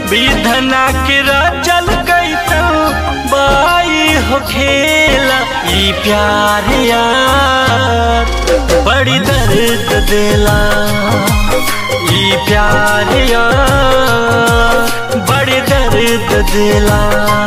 विधना के रचल कैसन बाई हो खेला ई प्यार यार बड़ी दर्द देला ई प्यार यार बड़ी दर्द देला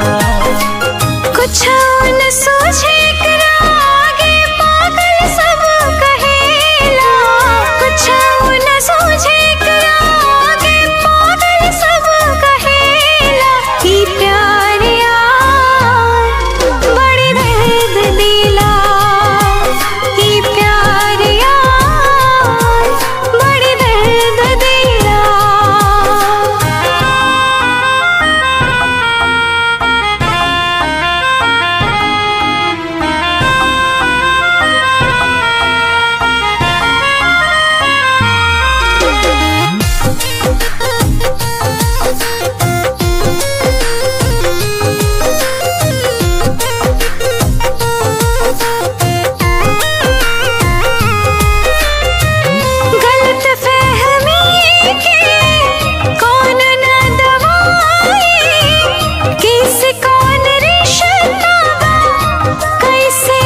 कुछ न सोचे एकरा आगे पागल सब कहेला कुछ न सोचे एकरा आगे पागल सब कहेला ई प्यार यार बड़ी दर्द दिला ई प्यार यार बड़ी दर्द दिला गलत फहमी के कौन न दवाई किस कौन रिश्ता कैसे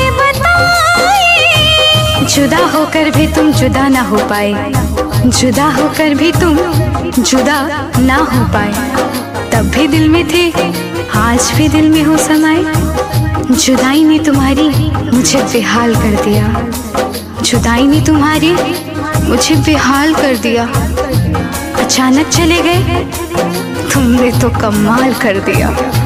बताई जुदा होकर भी तुम जुदा ना हो पाए जुदा होकर भी तुम जुदा ना हो पाए तब भी दिल में थे आज भी दिल में हो समाए जुदाई ने तुम्हारी मुझे बेहाल कर दिया जुदाई ने तुम्हारी मुझे बेहाल कर दिया अचानक चले गए तुमने तो कमाल कर दिया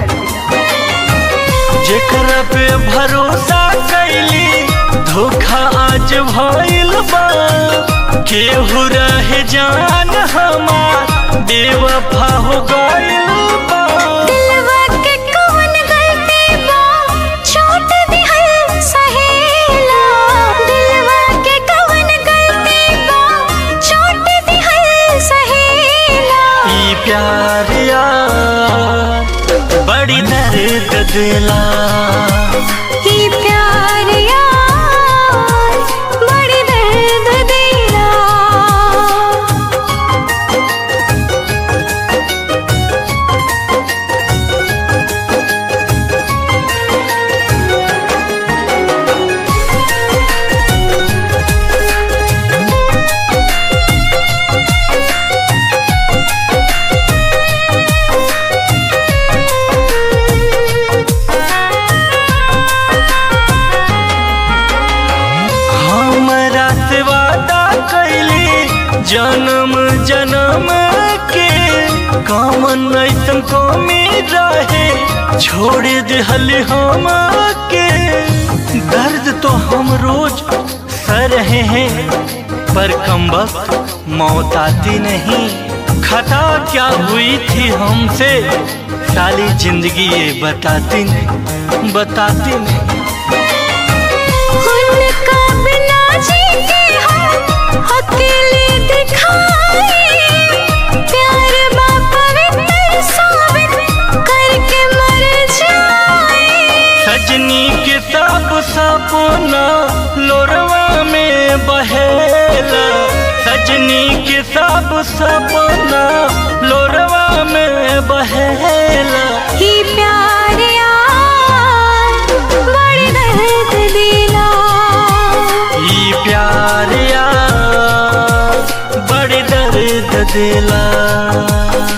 जेकरा पे भरोसा कैली धोखा आज भइल बा केहू रहे जान हमार बेवफा हो गइल बा दिलवा के कौन गलती बा छोट दिहल सहेला दिलवा के कौन गलती बा छोट दिहल सहेला ई प्यार यार बड़ी दर्द दिला ई प्यार यार बड़ी दर्द दिला हमरा से वादा कैली जन्म जन्म के कामन ऐसन कमी रहे छोड़ दिहल हम के दर्द तो हम रोज सह रहे हैं पर कम वक्त मौत आती नहीं खता क्या हुई थी हमसे सारी जिंदगी ये बताती नहीं बताती नहीं उनका बिना जी के हम अकेले दिखाए प्यार बा पवित्र साबित करके मर जाए सजनी के सब सपना लोरवा में बहेला सजनी के सब सपना लोरवा में बहेला ही प्यार यार बड़ी दर्द दिला ई प्यार यार बड़ी दर्द दिला